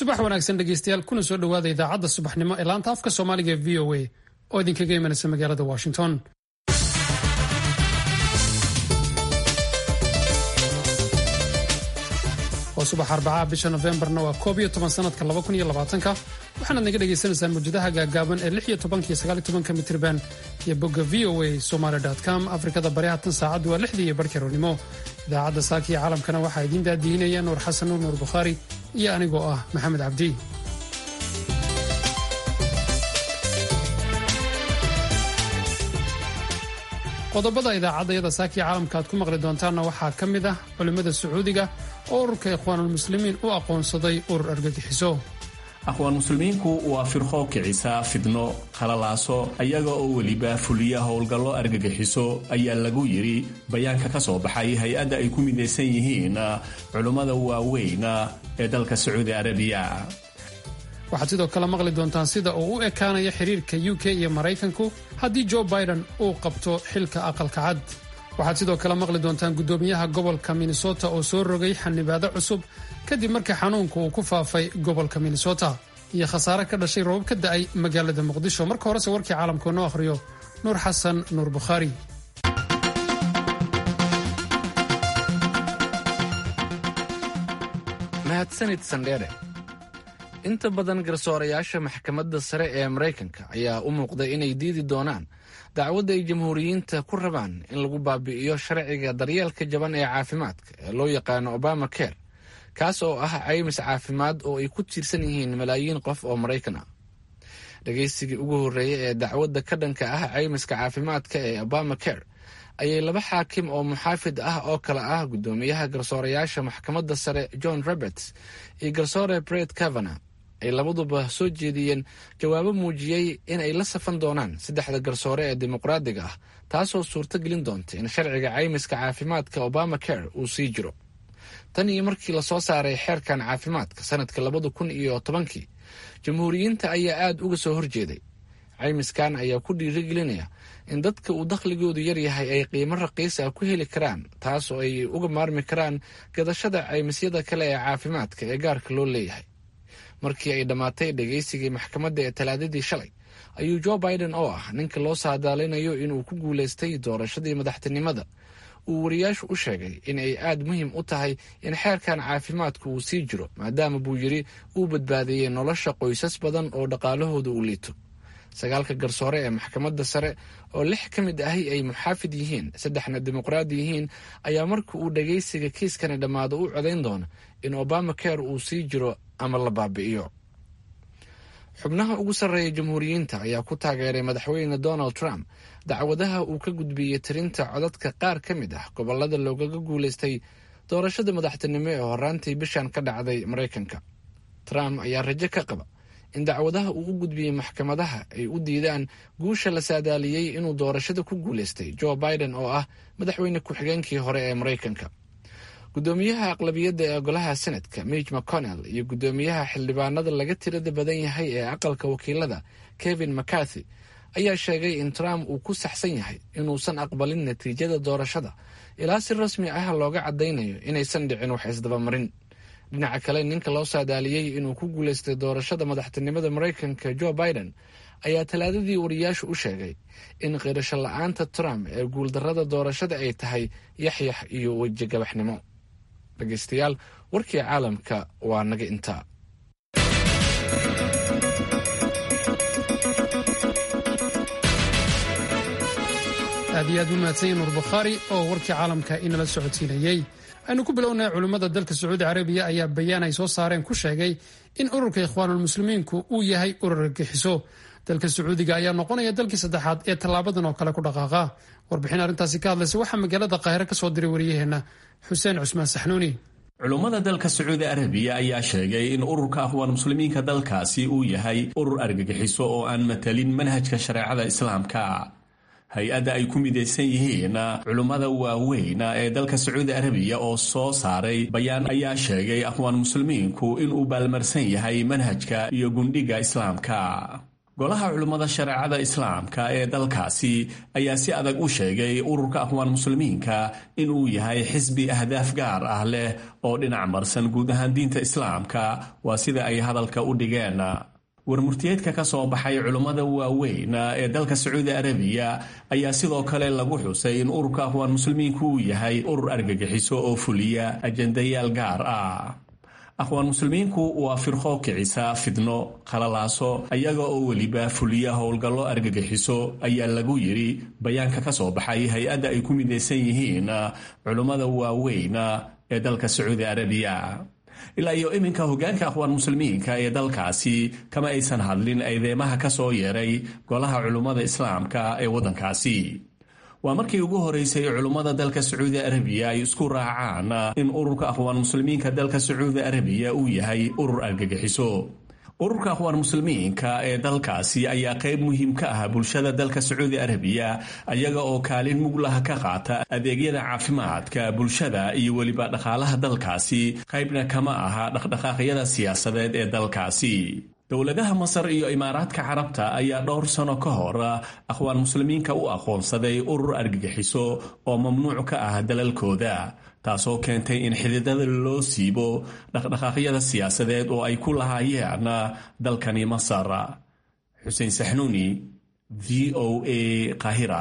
subax wanaagsan dhegeystayaal kuna soo dhowaada idaacadda subaxnimo ee laanta afka soomaaliga ee v o a oo idinkaga imanaysa magaalada washington waa subax arbacaha bisha nofembarna waa koob iyo toban sanadka laba kun iyo labaatanka waxaanaad naga dhagaysanaysaan mawjadaha gaagaaban ee lix iyo tobanka iyo sagaal iyo tobanka mitriban iyo bogga v o a somaly com afrikada bari hatan saacaddu waa lixdii iyo barhkii rownimo idaacadda saaka iyo caalamkana waxaa idiin daadiinaya nuur xasan nuur nuur bukhaari iyo anigoo ah maxamed cabdi qodobada idaacaddayada saakiya caalamka aad ku maqli doontaanna waxaa ka mid ah culimmada sacuudiga oo ururka ikhwaanulmuslimiin u aqoonsaday urur argagixiso aqwaan muslimiinku waa firqo kicisa fidno khalalaaso ayaga oo weliba fuliya howlgallo argagixiso ayaa lagu yidhi bayaanka ka soo baxay hay-adda ay ku midaysan yihiin culummada waaweyn ee dalka sacuudi arabiya waxaad sidoo kale maqli doontaan sida uu u ekaanaya xiriirka u k iyo maraykanku haddii jo biden uu qabto xilka aqalka cad waxaad sidoo kale maqli doontaan guddoomiyaha gobolka minnesota oo soo rogay xanibaado cusub kadib markii xanuunka uu ku faafay gobolka minnesota iyo khasaare ka dhashay roobab ka da'ay magaalada muqdisho marka horese warkii caalamka noo akhriyo nuur xasan nuur bukhaari mahadsanid sandheere inta badan garsoorayaasha maxkamadda sare ee maraykanka ayaa u muuqday inay diidi doonaan dacwadda ay jamhuuriyiinta ku rabaan in lagu baabi'iyo sharciga daryeelka jaban ee caafimaadka ee loo yaqaano obama care kaas oo ah caymis caafimaad oo ay ku tiirsan yihiin malaayiin qof oo maraykan ah dhegaysigii ugu horreeyay ee dacwadda ka dhanka ah caymiska caafimaadka ee obama care ayay laba xaakim oo muxaafid ah oo kale ah guddoomiyaha garsoorayaasha maxkamadda sare john roberts iyo garsoore bret cavana ay labaduba soo jeediyeen jawaabo muujiyey in ay la safan doonaan saddexda garsoore ee dimuqraadiga ah taasoo suurto gelin doonta in sharciga caymiska caafimaadka obama care uu sii jiro tan iyo markii lasoo saaray xeerkan caafimaadka sanadka labada kun iyo tobankii jamhuuriyiinta ayaa aada uga soo horjeeday caymiskan ayaa ku dhiirigelinaya in dadka uu dakhligoodu yaryahay ay qiimo raqiis ah ku heli karaan taas oo ay uga maarmi karaan gadashada caymisyada kale ee caafimaadka ee gaarka loo leeyahay markii ay dhammaatay dhegaysigii maxkamadda ee talaadadii shalay ayuu jo biden oo ah ninka loo saadaalinayo inuu ku guulaystay doorashadii madaxtinimada uu wariyaashu u sheegay in ay aada muhiim u tahay in xeerkan caafimaadku uu sii jiro maadaama buu yidhi uu badbaadiyey nolosha qoysas badan oo dhaqaalahooda uu liito sagaalka garsoore ee maxkamadda sare oo lix ka mid ahi ay muxaafid yihiin saddexna dimuqraadi yihiin ayaa marka uu dhagaysiga kiiskani dhammaado u codayn doona in obama care uu sii jiro ama la baabi'iyo xubnaha ugu sarreeya jamhuuriyiinta ayaa ku taageeray madaxweyne donald trump dacwadaha uu ka gudbiyey tirinta codadka qaar ka mid ah gobolada loogaga guulaystay doorashada madaxtinimo ee horaantii bishan ka dhacday maraykanka trump ayaa rajo ka qaba in dacwadaha uu u gudbiyey maxkamadaha ay u diidaan guusha la saadaaliyey inuu doorashada ku guulaystay jo biden oo ah madaxweyne ku-xigeenkii hore ee maraykanka guddoomiyaha aqlabiyadda ee golaha senadka midg mcconnell iyo guddoomiyaha xildhibaanada laga tirada badan yahay ee aqalka wakiilada kevin mccarthy ayaa sheegay in trump uu ku saxsan yahay inuusan aqbalin natiijada doorashada ilaa si rasmi ah looga caddaynayo inaysan dhicin wax isdabamarin dhinaca kale ninka loo saadaaliyey inuu ku guulaystay doorashada madaxtinimada maraykanka jo biden ayaa talaadadii wariyaashu u sheegay in qirasho la-aanta trump ee guuldarrada doorashada ay tahay yaxyax iyo wejigabaxnimo dhegaystayaal warkii caalamka waa naga intaa aad iyo aad u mahadsanya nuur bukhaari oo warkii caalamka inala socodsiinayey aynu ku bilownay culimmada dalka sacuudi carabiya ayaa bayaan ay soo saareen ku sheegay in ururka ikhwaanulmuslimiinku uu yahay urur argagixiso dalka sacuudiga ayaa noqonaya dalkii saddexaad ee tallaabadan oo kale ku dhaqaaqa warbixin arrintaasi ka hadlaysa waxaa magaalada qaahire ka soo diray wariyaheenna xuseen cusmaan saxnuuni culummada dalka sacuudi arabiya ayaa sheegay in ururka akhwaan muslimiinka dalkaasi uu yahay urur argagixiso oo aan matalin manhajka shareecada islaamka hay-adda ay ku midaysan yihiin culummada waaweyn ee dalka sacuudi arabiya oo soo saaray bayaan ayaa sheegay akhwaan muslimiinku inuu baalmarsan yahay manhajka iyo gundhiga islaamka golaha culummada shareecada islaamka ee dalkaasi ayaa si adag u sheegay ururka aqwaan muslimiinka inuu yahay xisbi ahdaaf gaar ah leh oo dhinac marsan guud ahaan diinta islaamka waa sida ay hadalka u dhigeen warmurtiyeedka ka soo baxay culummada waaweyn ee dalka sacuudi arabiya ayaa sidoo kale lagu xusay in ururka aqwaan muslimiinku uu yahay urur argagixiso oo fuliya ajendayaal gaar ah aqwaan muslimiinku waa firqo kicisa fidno qalalaaso ayaga oo weliba fuliya howlgallo argagixiso ayaa lagu yidhi bayaanka ka soo baxay hay-adda ay ku midaysan yihiin culummada waaweyn ee dalka sacuudi arabiya ilaa iyo iminka hogaanka aqwaan muslimiinka ee dalkaasi kama aysan hadlin eedeemaha ka soo yeeray golaha culummada islaamka ee waddankaasi waa markii ugu horeysay culummada dalka sacuudi arabiya ay isku raacaan in ururka aqwaan muslimiinka dalka sacuudi arabiya uu yahay urur argagixiso ururka aqwaan muslimiinka ee dalkaasi ayaa qayb muhiim ka ah bulshada dalka sacuudi arabiya ayaga oo kaalin muglaha ka qaata adeegyada caafimaadka bulshada iyo weliba dhaqaalaha dalkaasi qaybna kama aha dhaqdhaqaaqyada siyaasadeed ee dalkaasi dowladaha masar iyo imaaraadka carabta ayaa dhowr sano ka hor aqwaan muslimiinka u aqoonsaday urur argagixiso oo mamnuuc ka ah dalalkooda taasoo keentay in xididada loo siibo dhaqdhaqaaqyada siyaasadeed oo ay ku lahaayeen dalkani masar xuseen saxnuuni v o a qahira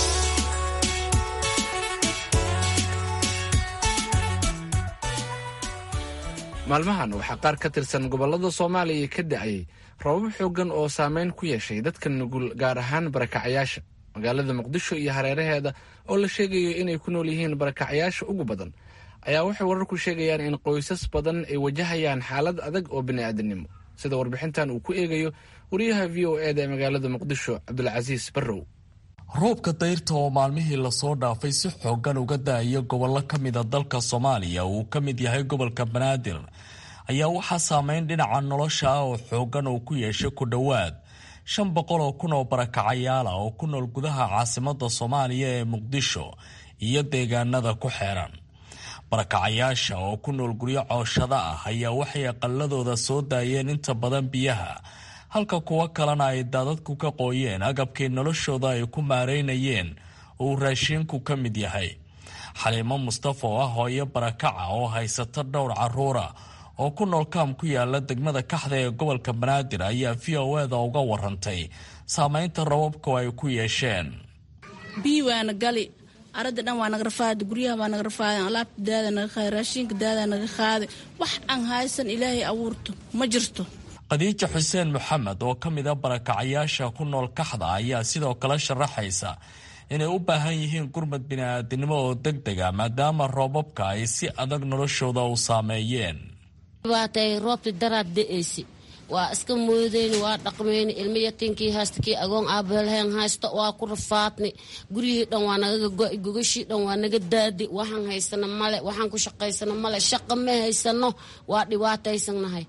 maalmahan waxaa qaar ka tirsan gobollada soomaaliya ka da-ayay rabab xoogan oo saameyn ku yeeshay dadka nugul gaar ahaan barakacayaasha magaalada muqdisho iyo hareeraheeda oo la sheegayo inay ku nool yihiin barakacayaasha ugu badan ayaa waxay wararku sheegayaan in qoysas badan ay wajahayaan xaalad adag oo bini'aadanimo sida warbixintan uu ku eegayo wariyaha v o e da ee magaalada muqdisho cabdulcasiis barrow roobka dayrta oo maalmihii lasoo dhaafay si xoogan uga da-aya gobollo ka mida dalka soomaaliya uu ka mid yahay gobolka banaadir ayaa waxaa saameyn dhinaca nolosha ah oo xoogan uu ku yeeshay ku dhowaad shan boqol oo kun oo barakacayaala oo ku nool gudaha caasimada soomaaliya ee muqdisho iyo deegaanada ku xeeran barakacayaasha oo ku nool guryo cooshada ah ayaa waxay aqaladooda soo daayeen inta badan biyaha halka kuwo kalena ay daadadku ka qooyeen agabkii noloshooda ay ku maareynayeen uu raashiinku ka mid yahay xaliimo mustafa oo ah hooyo barakaca oo haysata dhowr caruura oo ku nool kaam ku yaala degmada kaxda ee gobolka banaadir ayaa v o eda uga warantay saameynta rababku ay ku yeesheen biyi waana gali arada dhan waa naga rafaada guryaha waa naga rafaada alaabta daada naga qaaday raashinka daada naga qaaday wax aan haysan ilaahay abuurto ma jirto khadiija xuseen maxamed oo ka mida barakacayaasha ku nool kaxda ayaa sidoo kale sharaxaysa inay u baahan yihiin gurmad bini'aadinimo oo deg dega maadaama roobabka ay si adag noloshooda u saameeyeen dhibaatay roobti daraad da-aysi waa iska moodeyni waa dhaqmeyni ilmo yatiinkii haysta kii agoon aabalheen haysta waa ku rafaadni guryihii dhan waa nagaga go-i gogashii dhan waa naga daadi waxaan haysano male waxaan ku shaqaysano male shaqa ma haysano waa dhibaataysannahay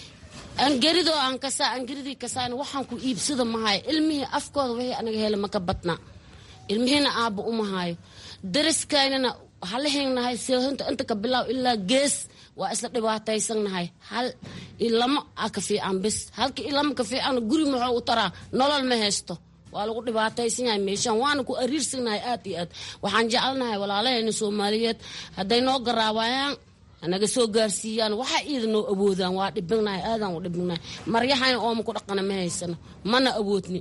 angeridoo aan kasaa angeridii kasaan waxaan ku iibsada mahayo ilmihii afkooda wixii anaga hele maka badnaa ilmihiina aabba umahaayo dariskaynana halahenahay sehinta inta ka bilaaw ilaa gees waa isla dhibaataysannahay hal ilamo a ka fiican bis halka ilamo ka fiican guri muxuu u taraa nolol ma haysto waa lagu dhibaataysan yahay meeshaan waana ku ariirsannahay aad iyo aad waxaan jecelnahay walaalahayna soomaaliyeed hadday noo garaabayaan naga soo gaarsiiyaan waxa iida noo awoodaan waa dhibignahay aadaan u dhibignahay maryahayna ooma ku dhaqana ma haysano mana awoodni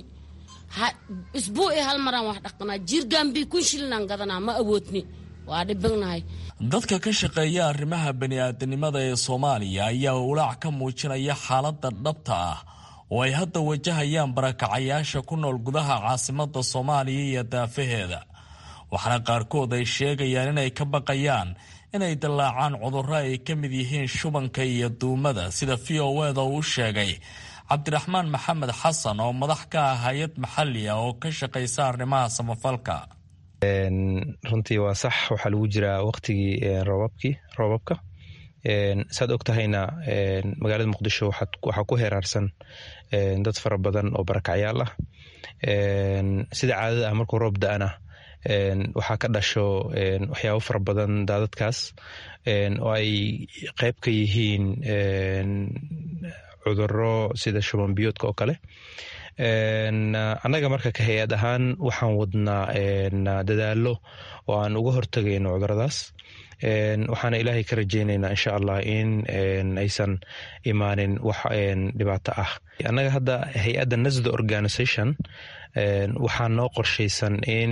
isbuuci hal maraan wax dhaqanaa jiirgaanbii kun shillinaan gadanaa ma awoodni waa dhibignahay dadka ka shaqeeya arrimaha bani'aadanimada ee soomaaliya ayaa walaac ka muujinaya xaaladda dhabta ah oo ay hadda wajahayaan barakacayaasha ku nool gudaha caasimada soomaaliya iyo daafaheeda waxaana qaarkood ay sheegayaan inay ka baqayaan inay dallaacaan cudurro ay ka mid yihiin shubanka iyo duumada sida v o eda uu sheegay cabdiraxmaan maxamed xasan oo madax ka ah hay-ad maxali ah oo ka shaqaysa arrimaha samafalka runtii waa sax waxaa lagu jiraa waqtigii roobabkii roobabka saad og tahayna magaalada muqdisho waxaa ku heeraarsan dad fara badan oo barakacyaal ah sida caadada ah markuu roob da-ana waxaa ka dhasho waxyaabo fara badan daadadkaas oo ay qeyb ka yihiin cuduro sida shuban biyoodka oo kale annaga marka ka hay-ad ahaan waxaan wadnaa dadaalo oo aan uga hortagayno cuduradaas waxaana ilaahay ka rajeyneynaa insha allah in aysan imaanin wax dhibaato ah annaga hadda hay-adda nasda organisation waxaa noo qorshaysan in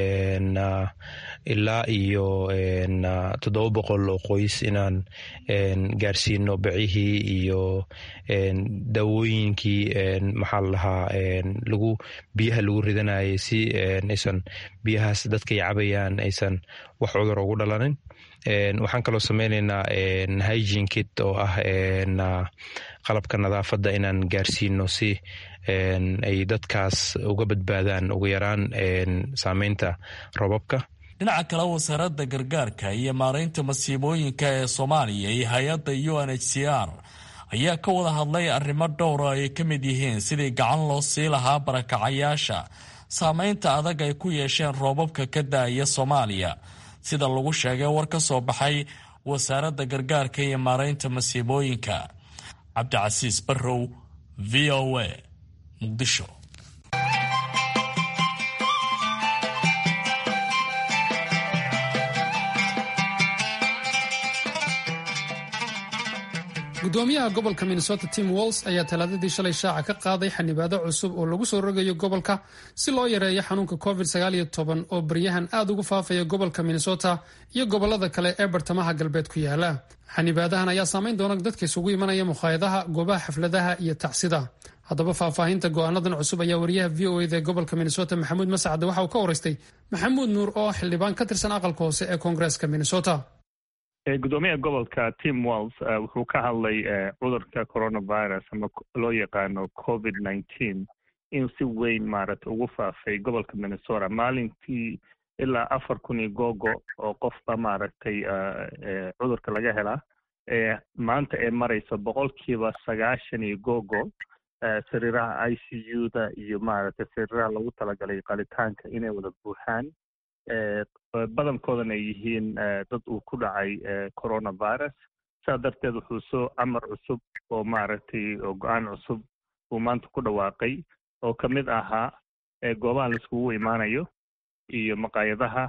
ilaa iyo toddoba boqol oo qoys inaan gaarsiino bacihii iyo daawooyinkii maxaa la dhahaa lagu biyaha lagu ridanayay si aysan biyahaas dadkay cabayaan aysan wax cudur ugu dhalanin waxaan kaloo sameyneynaa hygene kit oo ah qalabka nadaafadda inaan gaarsiino si ay dadkaas uga badbaadaan ugu yaraan saameynta robabka dhinaca kale wasaaradda gargaarka iyo maaraynta masiibooyinka ee soomaaliya iyo hay-adda u n h c r ayaa ka wada hadlay arrimo dhowra ay ka mid yihiin sidii gacan loo sii lahaa barakacayaasha saameynta adag ay ku yeesheen roobabka ka da-aya soomaaliya sida lagu sheegay war ka soo baxay wasaaradda gargaarka iyo maaraynta masiibooyinka cabdicasiis barrow v o a muqdisho gudoomiyaha gobolka minnesota tim walls ayaa talaadadii shalay shaaca ka qaaday xanibaado cusub oo lagu soo rogayo gobolka si loo yareeyo xanuunka covid oo baryahan aad ugu faafaya gobolka minnesota iyo gobolada kale ee bartamaha galbeed ku yaala xanibaadahan ayaa saameyn doona dadka isugu imanaya mukhaayadaha goobaha xafladaha iyo tacsida haddaba faahfaahinta go'aanadan cusub ayaa wariyaha v o eda ee gobolka minnesota maxamuud mascade waxa uu ka waraystay maxamuud nuur oo xildhibaan ka tirsan aqalka hoose ee koongareeska minnesota gudoomiyaha gobolka tim walls wuxuu ka hadlay cudurka coronavirus ama loo yaqaano covid nineteen in si weyn maaragtay ugu faafay gobolka minnesota maalintii ilaa afar kun iyo googo oo qofba maaragtay cudurka laga helaa maanta ee marayso boqolkiiba sagaashan iyo googo sariiraha i c u da iyo maaragtay sariiraha lagu talagalay qalitaanka inay wada buuxaan badankoodana ay yihiin dad uu ku dhacay coronavirus saa darteed wuxuu soo camar cusub oo maaragtay oo go-aan cusub uu maanta ku dhawaaqay oo ka mid ahaa goobaha laiskugu imaanayo iyo maqaayadaha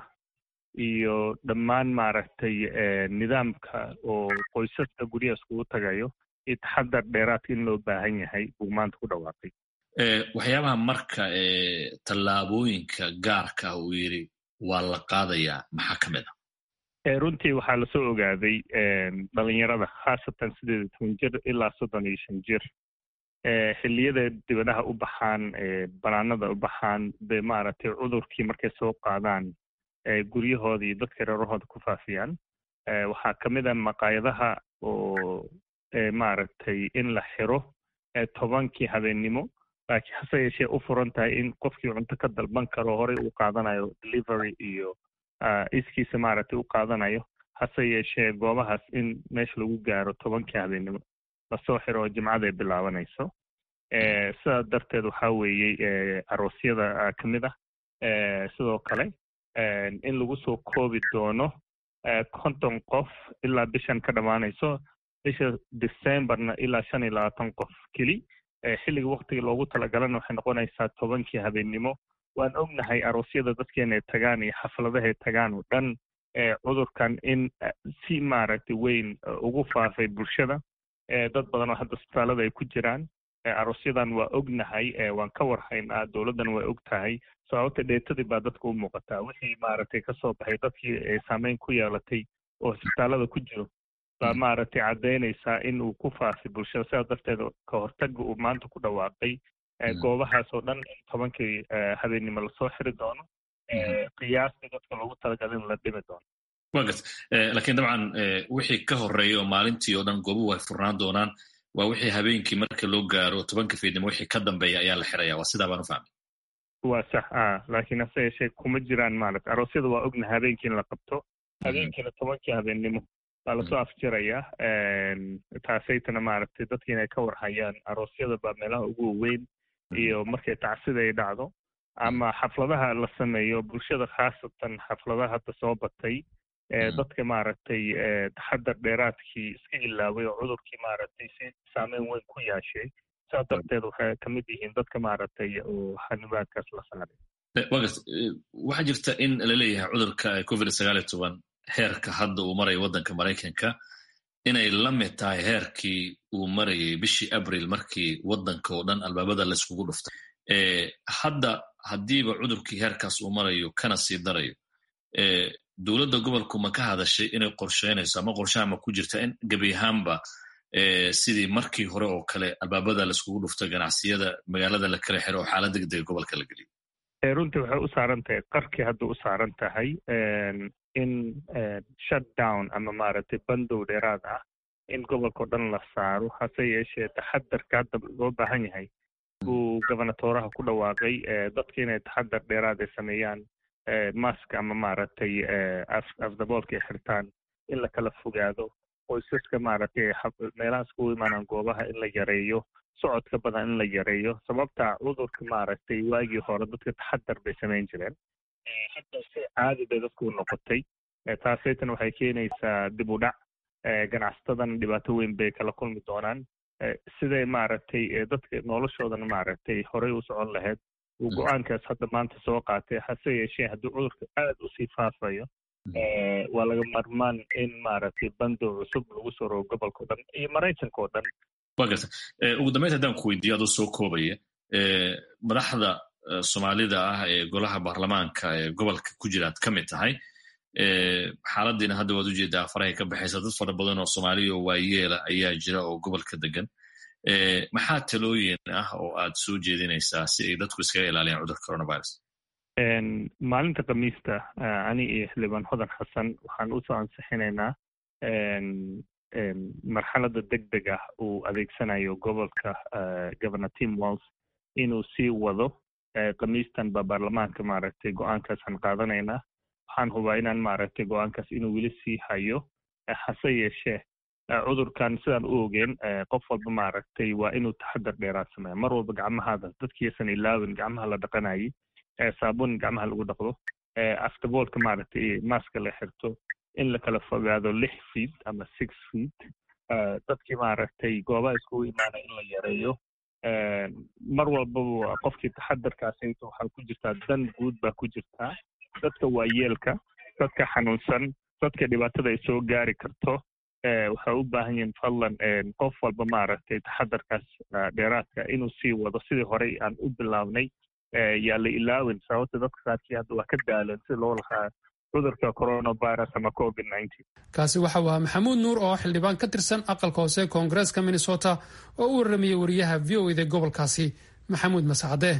iyo dhammaan maaragtay nidaamka oo qoysaska guryaha iskugu tagayo iyo taxadar dheeraadka in loo baahan yahay buu maanta ku dhawaaqay waxyaabaha marka tallaabooyinka gaarka ah uu yidhi waa la qaadayaa maxaa ka mid a runtii waxaa lasoo ogaaday dhalinyarada khaasatan sideed iyo toban jir ilaa soddon iyo shan jir xilliyada dibadaha u baxaan banaanada u baxaan de maaragtay cudurkii markay soo qaadaan guryahooda iyo dadka reerahooda ku faafiyaan waxaa ka mid a maqaayadaha oo maaragtay in la xiro tobankii habeennimo laakiin hase yeeshee u furan tahay in qofkii cunto ka dalban karo horey uu qaadanayo delivery iyo iskiisa maaragtay u qaadanayo hase yeeshee goobahaas in meesha lagu gaaro tobankii habeennimo lasoo xiro oo jimcada ay bilaabanayso sidaas darteed waxaa weeyey aroosyada ka mid ah sidoo kale in lagu soo koobi doono konton qof ilaa bishan ka dhammaanayso bisha decemberna ilaa shan iyo labaatan qof keli xilliga waktiga loogu talagalana waxay noqonaysaa tobankii habeennimo waan ognahay aroosyada dadkeena ay tagaan iyo xafladaha ay tagaan oo dhan cudurkan in si maaragtay weyn ugu faafay bulshada dad badan oo hadda isbitaalada ay ku jiraan aroosyadan waa ognahay waan ka warhaynaa dowladdan waa og tahay sababta dheetadii baa dadka u muuqataa wixii maaragtay kasoo baxay dadkii saameyn ku yeelatay oo isbitaalada ku jiro baa maaragtay caddaynaysaa in uu ku faafay bulshada sidaas darteed ka hortaga uu maanta ku dhawaaqay goobahaas oo dhan in tobankii habeennimo lasoo xiri doono qiyaastii dadka loogu talagalay in la dhimi doono wa gart lakiin dabcan wixii ka horeeya oo maalintii oo dhan goobuhu ay furnaan doonaan waa wixii habeenkii marka loo gaaro tobanka fiidnimo wixii ka dambeeya ayaa la xiraya waa sidaa baan u fahmay waa sax a laakiin hase yeeshee kuma jiraan maaragta aroosyada waa ognahay habeenkii in la qabto habeenkiina tobankii habeennimo baa lasoo afjirayaa taasaytana maaragtay dadki inay ka warhayaan aroosyada baa meelaha ugu waweyn iyo markay tacsida ay dhacdo ama xafladaha la sameeyo bulshada khaasatan xafladaha hadda soo batay dadka maaragtay taxadar dheeraadkii iska ilaaway oo cudurkii maaragtay si saameyn weyn ku yaashay saas darteed waxay kamid yihiin dadka maaragtay oo xanibaadkaas la saaray wagas waxaa jirta in laleeyahay cudurka covid sagaal iyo toban heerka hadda uu marayo waddanka maraykanka inay la mid tahay heerkii uu marayay bishii abril markii waddanka oo dhan albaabada layskugu dhuftay hadda haddiiba cudurkii heerkaas uu marayo kana sii darayo dowladda gobolku ma ka hadashay inay qorsheynayso ama qorshaha ma ku jirta in gebi ahaanba sidii markii hore oo kale albaabada laiskugu dhufto ganacsiyada magaalada la kala xiro oo xaalad degdega gobolka la geliyo runtii waxay u saaran tahay qarkii hadda u saaran tahay in shutdown ama maaragtay bandow dheeraad ah in gobolkao dhan la saaro hase yeeshee taxadarka hadda loo baahan yahay buu gobernatoraha ku dhawaaqay dadka inay taxadar dheeraad ay sameeyaan mask ama maaragtay afdaboolka ay xirtaan in la kala fogaado qoysaska maaragtay meelahaas kugu imaanaan goobaha in la yareeyo socodka badan in la yareeyo sababta cudurka maaragtay waagii hore dadka taxadar bay samayn jireen hadda si caadi bay dadku noqotay taasaytan waxay keenaysaa dib u dhac ganacsatadana dhibaato weyn bay kala kulmi doonaan siday maaragtay dadka noloshoodana maaragtay horey u socon lahayd uu go-aankaas hadda maanta soo qaatay hase yeeshee haddii cudurka aad usii faafayo waa laga marmaan in maaragtay bandow cusub lagu soo rogo gobolka o dhan iyo maraykanka oo dhan wa garta ugu dambeynta haddaan ku weydiiyo adoo soo koobaya madaxda soomaalida ah ee golaha baarlamaanka ee gobolka ku jira ad ka mid tahay xaaladiina hadda waad ujeedaa farahay ka baxaysa dad fara badan oo soomaaliya oo waayeela ayaa jira oo gobolka degan maxaa talooyin ah oo aad soo jeedinaysaa si ay dadku iskaga ilaaliyaan cudurka coronavirus maalinta khamiista ani iyo xildhibaan hodan xasan waxaan usoo ansixinaynaa marxalada deg deg ah uu adeegsanayo gobolka governor tim walls inuu sii wado khamiistan ba baarlamaanka maaragtay go-aankaasaan qaadanaynaa waxaan hubaa inaan maaragtay go-aankaas inuu weli sii hayo hase yeeshee cudurkan sidaan u ogeen qof walba maaragtay waa inuu taxadar dheeraad sameeya mar walba gacmahaada dadkiisan ilaawin gacmaha la dhaqanayay saabuun gacmaha lagu dhaqdo aftaboolka maaragtay maska la xirto in la kala fogaado lix feet ama six feet dadkii maaragtay goobaha iskugu imaanaya in la yareeyo mar walbaba qofkii taxadarkaasayto waxaa ku jirtaa dan guud baa ku jirtaa dadka waayeelka dadka xanuunsan dadka dhibaatada ay soo gaari karto waxay u baahan yihiin fadlan qof walba maaragtay taxadarkaas dheeraadka inuu sii wado sidii horey aan u bilaabnay yaa la ilaawin sababta dadka qaarkii hadda waa ka daalan si loo lahaa cudurka coronavirus ama covid kaasi waxa uu ahaa maxamuud nuur oo xildhibaan ka tirsan aqalka hoose koongareeska minnesota oo u warramayay wariyaha v o eda gobolkaasi maxamuud masacade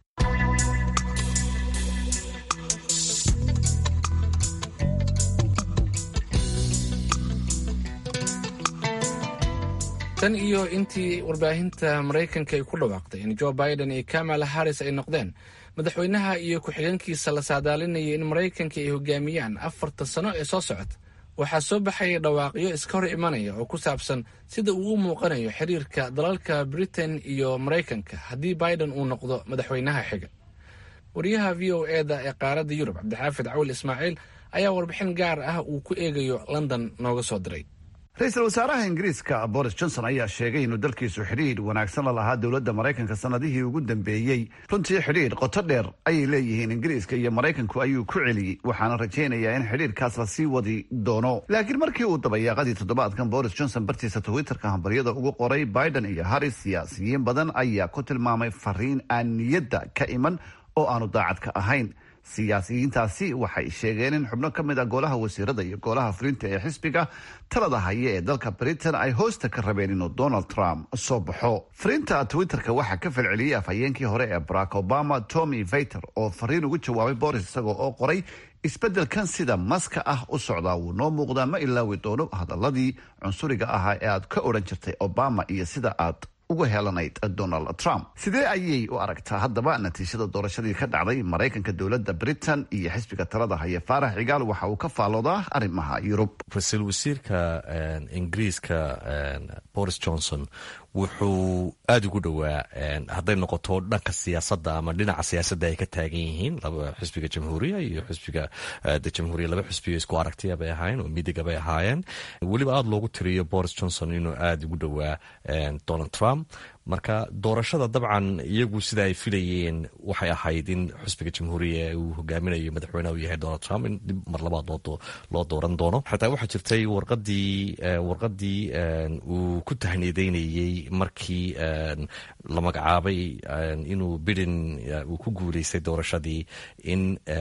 tan iyo intii warbaahinta maraykanka ay ku dhawaaqday in joe biden iyo kamala harris ay noqdeen madaxweynaha iyo ku-xigeenkiisa la saadaalinaya in maraykanka ay hogaamiyaan afarta sano ee soo socota waxaa soo baxaya dhawaaqyo iska hor imanaya oo ku saabsan sida uu u muuqanayo xiriirka dalalka britain iyo maraykanka haddii biden uu noqdo madaxweynaha xiga wariyaha v o eda ee qaaradda yurub cabdixaafid cawil ismaaciil ayaa warbixin gaar ah uu ku eegayo london nooga soo diray ra-iisul wasaaraha ingiriiska boris johnson ayaa sheegay inuu dalkiisu xidhiidh wanaagsan la lahaa dowladda maraykanka sanadihii ugu dambeeyey runtii xidhiidh qoto dheer ayay leeyihiin ingiriiska iyo maraykanku ayuu ku celiyey waxaana rajaynayaa in xidhiidhkaas la sii wadi doono laakiin markii uu dabayaaqadii toddobaadkan boris johnson bartiisa twitterka hambaryada ugu qoray biden iyo harris siyaasiyiin badan ayaa ku tilmaamay fariin aan niyadda ka iman oo aanu daacad ka ahayn siyaasiyiintaasi waxay sheegeen in xubno ka mid a golaha wasiirada iyo golaha fulinta ee xisbiga talada haya ee dalka britain ay hoosta ka rabeen inuu donald trump soo baxo fariinta twitterka waxaa ka falceliyey afhayeenkii hore ee barack obama tommy vaiter oo fariin ugu jawaabay boris isagoo oo qoray isbeddelkan sida maska ah u socdaa wuu noo muuqdaa ma ilaawi doono hadaladii cunsuriga ahaa ee aad ka odhan jirtay obama iyo sida aad uga helanayd donald trump sidee ayay u aragtaa haddaba natiijada doorashadii ka dhacday maraykanka dowladda britain iyo xisbiga talada haya faarax cigaal waxa uu ka faalloodaa arrimaha yurub ra-iisul wasiirka ingiriiska boris johnson wuxuu aada ugu dhowaa hadday noqoto dhanka siyaasadda ama dhinaca siyaasadda ay ka taagan yihiin xisbiga jamhuuriya iyo xisbiga jamhuuriya laba xisbiyo isku aragtiya bay ahaayeen oo midiga bay ahaayeen weliba aada loogu tiriyo boris johnson inuu aada ugu dhowaa donald trump marka doorashada dabcan iyagu sida ay filayeen waxay ahayd in xusbiga jamhuuriya uu hogaaminayo madaxweyneha uu yahay donald trump in dib mar labaad loo dooran doono xataa waxaa jirtay warqadii warqadii uu ku tahniideynayey markii la magacaabay inuu biden uu ku guuleystay doorashadii in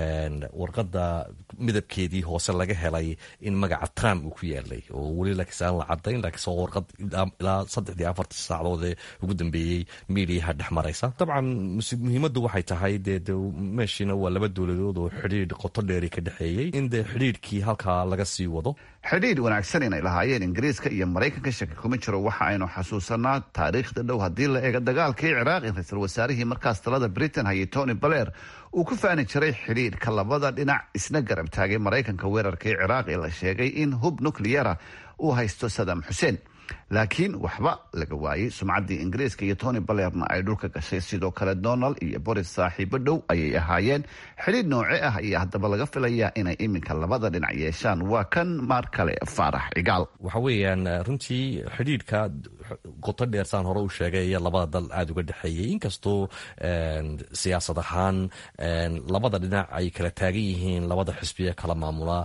warqada midabkeedii hoose laga helay in magaca trump uu ku yaalay oo weli laakiinse aan la cadayn laakiinse waa warqad ilaa saddexdii afartii saacdood ee ugu dambeeyey miidiyaha dhex maraysa dabcan muhiimaddu waxay tahay dee de meeshiina waa laba dowladood oo xidhiidh qoto dheeri ka dhexeeyey in dee xidhiidhkii halkaa laga sii wado xidhiidh wanaagsan inay lahaayeen ingiriiska iyo maraykanka shaki kuma jiro waxa aynu xasuusanaa taariikhda dhow haddii la eego dagaalkii ciraaq in ra-iisul wasaarihii markaas talada britain hayay tony baler uu ku faani jiray xidhiidhka labada dhinac isna garab taagay maraykanka weerarkii ciraaq ee la sheegay in hub nucliyara uu haysto sadam xuseen laakiin waxba laga waayey sumcaddii ingiriiska iyo tony balerna ay dhulka gashay sidoo kale donald iyo boris saaxiibo dhow ayay ahaayeen xidhiidh nooce ah ayaa haddaba laga filayaa inay iminka labada dhinac yeeshaan waa kan maar kale faarax cigaal waxa weeyaan runtii xidhiidhka qoto dheer saan hore u sheegay iyo labada dal aada uga dhexeeyey inkastoo siyaasad ahaan labada dhinac ay kala taagan yihiin labada xisbiye kala maamula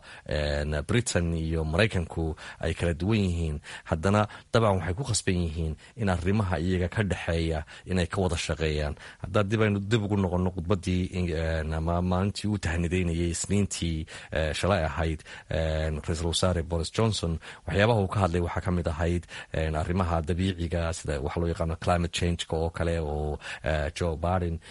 britain iyo maraykanku ay kala duwan yihiin haddana dabcan waxay ku khasban yihiin in arrimaha iyaga ka dhexeeya inay ka wada shaqeeyaan haddaa dib aynu dib ugu noqono khudbadii ama maalintii uu tahnideynayay isniintii shalay ahayd ra-iisul wasaare boris johnson waxyaabaha uu ka hadlay waxaa ka mid ahayd arrimaha dabiiciga sida waxa loo yaqaano climate changeka oo kale oo joe biden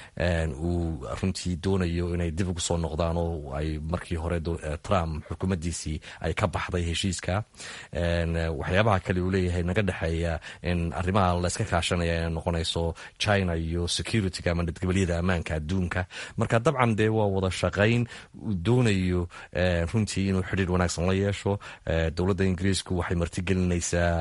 uu runtii doonayo inay dib ugu soo noqdaan oo ay markii hore trump xukuumaddiisii ay ka baxday heshiiska waxyaabaha kale uu leeyahay naga dhexeeya in arrimaha layska kaashanaya inay noqonayso china iyo securityga ama nabadgelyada ammaanka adduunka marka dabcan dee waa wada shaqayn uu doonayo runtii inuu xidhiir wanaagsan la yeesho dowladda ingiriisku waxay martigelinaysaa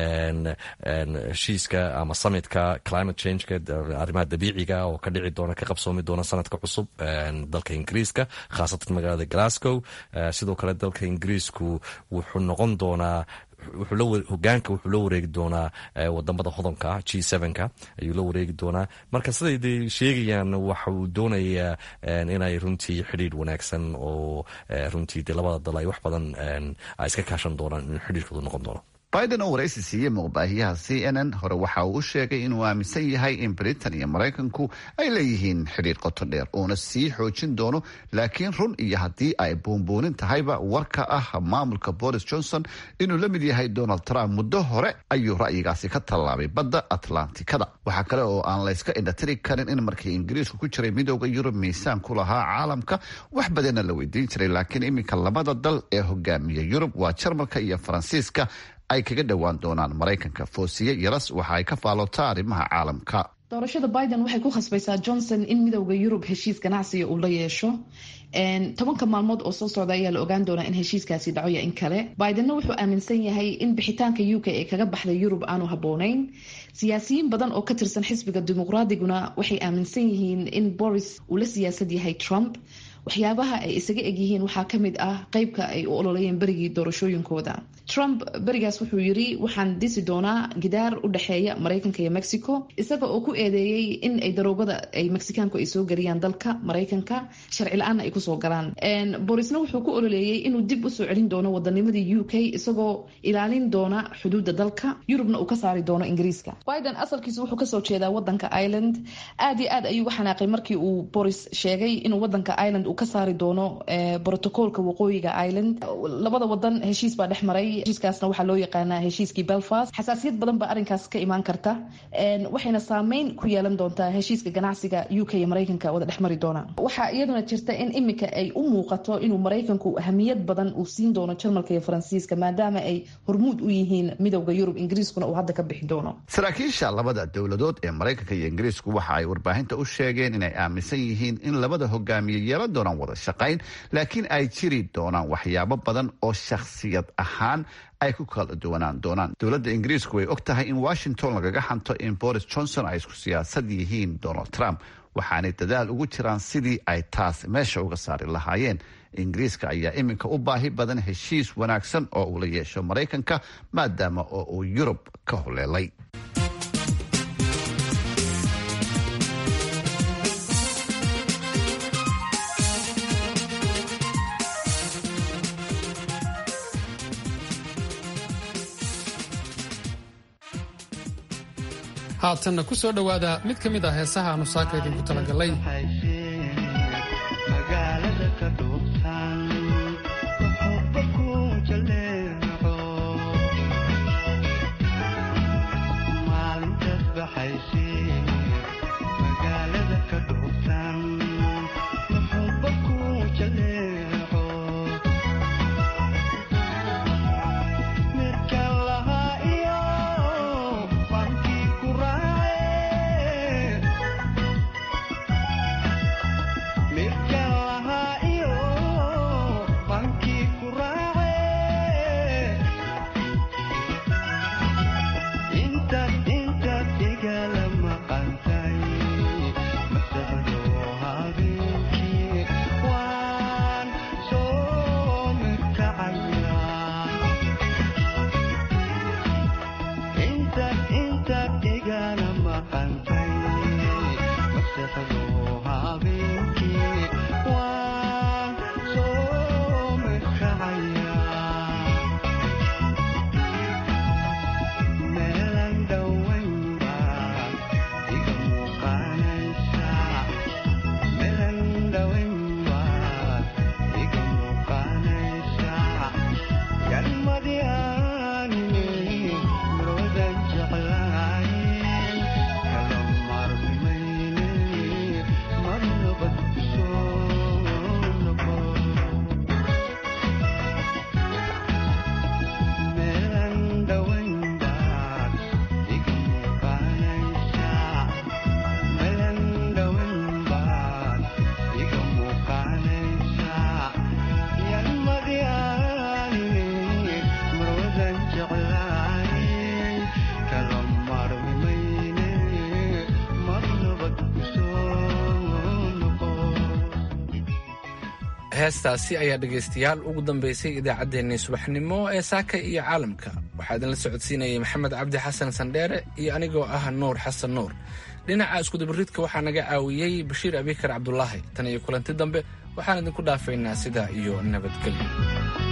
heshiiska ama summitka climate changeka arrimaha dabiiciga oo ka dhici doona ka qabsoomi doona sanadka cusub dalka ingiriiska khaasatan magaalada glasgow sidoo kale dalka ingiriisku wuxuu noqon doonaa hogaanka wuxuu la wareegi doonaa wadamada hodanka g ka ayuu la wareegi doonaa marka siday sheegayaan waxa uu doonayaa inay runtii xidhiidh wanaagsan oo runtii de labada dal ay wax badan ay iska kaashan doonaan in xidhiidhkoodu noqon doono biden oo waraysi siiyey muuqbaahiyaha c n n hore waxa uu u sheegay inuu aaminsan yahay in britain iyo maraykanku ay leeyihiin xidhiir qoto dheer uuna sii xoojin doono laakiin run iyo haddii ay buunbuunin tahayba warka ah maamulka boris johnson inuu la mid yahay donald trump muddo hore ayuu ra'yigaasi ka tallaabay badda atlantikada waxaa kale oo aan layska indhatiri karin in markii ingiriisku ku jiray midooda yurub miisaan ku lahaa caalamka wax badanna la weydiin jiray laakiin iminka labada dal ee hogaamiya yurub waa jarmalka iyo faransiiska ay kaga dhowaan doonaan maraykanka foosiye yaras waxa ay ka faalotaa arrimaha caalamka doorashada biden waxay ku khasbaysaa johnson in midowda yurub heshiis ganacsiga uu la yeesho tobanka maalmood oo soo socda ayaa la ogaan doonaa in heshiiskaasi dhacoya in kale bidenna wuxuu aaminsan yahay in bixitaanka u k ee kaga baxday yurub aanu habooneyn siyaasiyiin badan oo ka tirsan xisbiga dimuqraadiguna waxay aaminsan yihiin in boris uu la siyaasad yahay trump waxyaabaha ay isaga egyihiin waxaa kamid ah qeybka ay u ololayeen berigii doorashooyinkooda trump berigaas wuxuu yiri waxaan disi doonaa gidaar u dhexeeya maraykanka iyo mexico isaga oo ku eedeeyey in ay daroogada ay mexicaanku ay soo geliyaan dalka maraykanka sharci la-aanna ay kusoo galaan borisna wuxuu ku ololeeyey inuu dib usoo celin doono wadanimadii u k isagoo ilaalin doona xuduuda dalka yurubna uu ka saari doono ingiriiska biden asalkiisu wuxuu kasoo jeedaa wadanka ireland aad iyo aad ayuu uga xanaaqay markii uu boris sheegay inuu wadanka ireland ka saari doono brotocolka waqooyiga ireland labada wadan heshiis baa dhex maray heshiiskaasna waxaa loo yaqaanaa heshiiskii belfast xasaasiyad badan baa arrinkaas ka imaan karta waxayna saameyn ku yeelan doontaa heshiiska ganacsiga u k iyo maraykanka wada dhex mari doona waxaa iyaduna jirta in imika ay u muuqato inuu maraykanku ahamiyad badan uu siin doono jarmalka iyo faransiiska maadaama ay hormuud u yihiin midowda yurub ingiriiskuna uu hadda ka bixi doono saraakiisha labada dowladood ee maraykanka iyo ingiriisku waxa ay warbaahinta u sheegeen inay aaminsan yihiin in labada hogaamiye yeelan doonaan wada shaqayn laakiin ay jiri doonaan waxyaabo badan oo shakhsiyad ahaan ay ku kala duwanaan doonaan dowladda ingiriisku way og tahay in washington lagaga xanto in boris johnson ay isku siyaasad yihiin donald trump waxaanay dadaal ugu jiraan sidii ay taas meesha uga saari lahaayeen ingiriiska ayaa iminka u baahi badan heshiis wanaagsan oo uu la yeesho maraykanka maadaama oo uu yurub ka holeelay haatanna ku soo dhowaada mid ka mid ah heesaha aanu saaka idinku talagalay heestaasi ayaa dhegaystayaal ugu dambaysay idaacaddeenii subaxnimo ee saaka iyo caalamka waxaa idinla socodsiinayay maxamed cabdi xasan sandheere iyo anigoo ah nuur xasan nuur dhinaca iskudabaridka waxaa naga caawiyey bashiir abikar cabdulaahi tan iyo kulanti dambe waxaan idinku dhaafaynaa sidaa iyo nabadgelyo